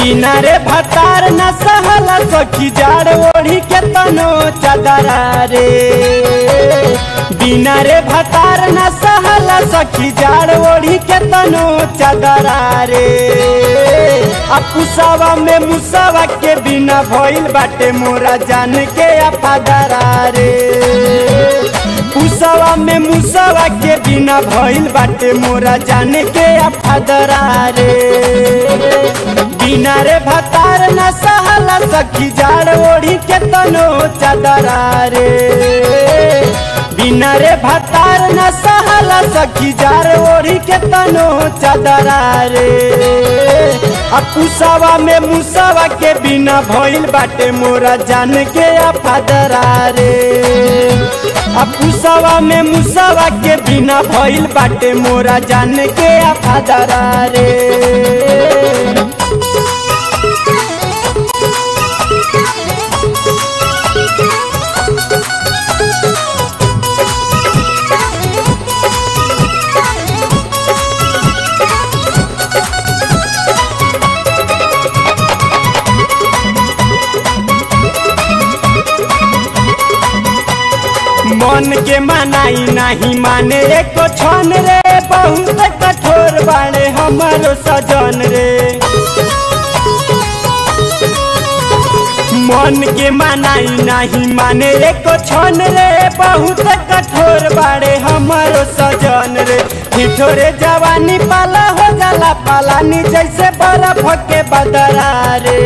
बिना रे भतार न सहला सखी जाड़ ओढ़ी के तनो चादरा रे बिना रे भतार न सहला सखी जाड़ ओढ़ी के तनो चादरा रे आ पुसावा में मुसावा के बिना भइल बाटे मोरा जान के अफादरा रे पुसावा में मुसावा के बिना भइल बाटे मोरा जान के अफादरा रे बिना रे भतार न सहला सखी जाड़ ओढ़ी के तनो चादरा रे बिना रे भतार न सहला सखी जाड़ ओढ़ी के तनो चादरा रे आ पुसावा में मुसावा के बिना भइल बाटे मोरा जान के अफादरा रे आ पुसावा में मुसावा के बिना भइल बाटे मोरा जान के अफादरा रे मन के मनाई नहीं माने एको छन रे बहुत कठोर बाड़े हमारो सजन रे मन के मनाई नहीं माने एको छन रे बहुत कठोर बाड़े हमारो सजन रे ठिठोरे जवानी पाला हो जाला पालानी जैसे बर्फ के बदरा रे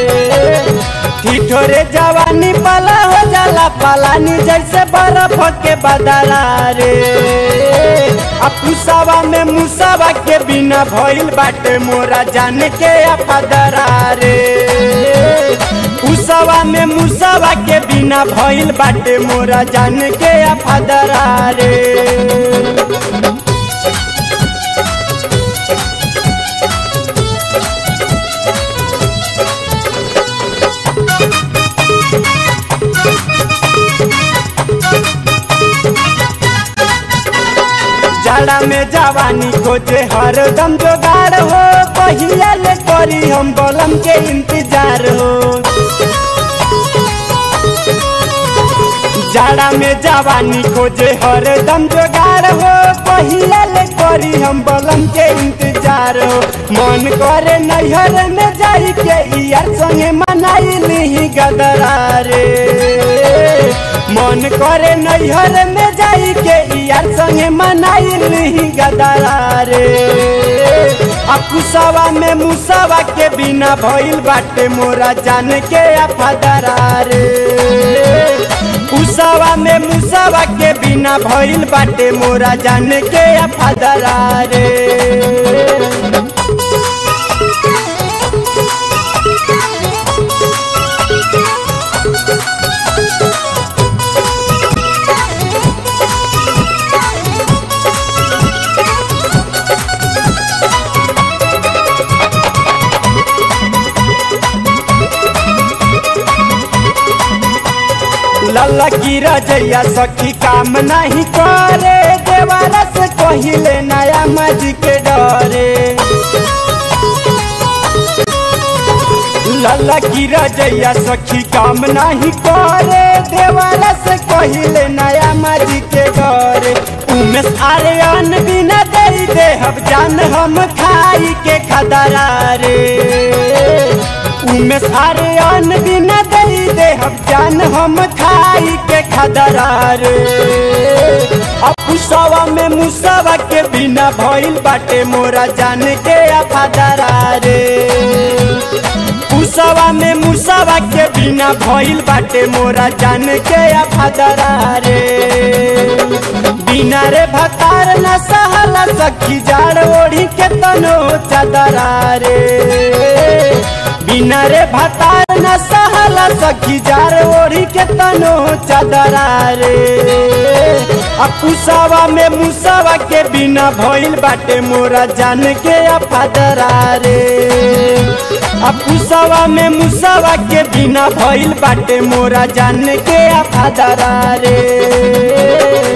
ठिठोरे जवानी पाला हो जाला पालानी जैसे बर्फ के बदला रे आ पुसावा में मुसावा के बिना भइल बाटे मोरा जान के अफदरा रे पुसावा में मुसावा के बिना भइल बाटे मोरा जान के अफदरा रे जाड़ा में जवानी खोजे हरदम जोगाड़ हो पहिया ले करी हम बलम के इंतजार हो जाड़ा में जवानी खोजे हरदम जोगाड़ हो पहिया ले करी हम बलम के इंतजार हो मन करे नैहर में जाई के यार संगे मनाई ली गदरा रे मन करे नैहर में जाई के यार संगे मनाई ली गदरा रे आ कुसावा में मुसावा के बिना भइल बाटे मोरा जान के अफदरा रे कुसावा में मुसावा के बिना भइल बाटे मोरा जान के अफदरा रे लल्ला की रजैया सखी काम नहीं करे देवाला से कहिले नया मज के डरे लल्ला की रजैया सखी काम नहीं करे देवाला से कहिले नया मज के डरे उमेश आर्यन बिना दे दे हम जान हम खाई के खदरा रे उमेश आर्यन बिना दे दे हम जान हम खाई के खदरा रे अपुसवा में मुसवा के बिना भइल बाटे मोरा जान के अफदरा रे पुसवा में मुसवा के बिना भइल बाटे मोरा जान के अफदरा रे बिना रे भतार न सहला सखी जाड़ ओढ़ी के तनो चादरा रे बिना रे भतार न सहला सखी जार ओढ़ी के तनो चादरा रे आ पुसावा में मुसावा के बिना भइल बाटे मोरा जान के अफदरा रे आ पुसावा में मुसावा के बिना भइल बाटे मोरा जान के अफदरा रे